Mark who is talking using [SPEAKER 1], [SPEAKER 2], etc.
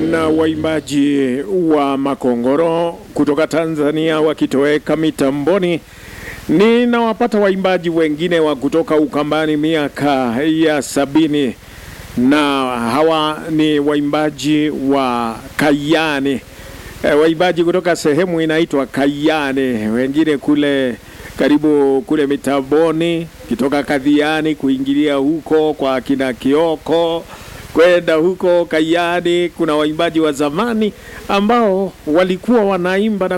[SPEAKER 1] na waimbaji wa Makongoro kutoka Tanzania wakitoweka mitamboni. Ninawapata waimbaji wengine wa kutoka Ukambani miaka ya sabini, na hawa ni waimbaji wa Kayani, e, waimbaji kutoka sehemu inaitwa Kayani, wengine kule karibu kule mitamboni, kitoka Kadhiani kuingilia huko kwa kina Kioko kwenda huko Kayani. Kuna waimbaji wa zamani ambao walikuwa wanaimba na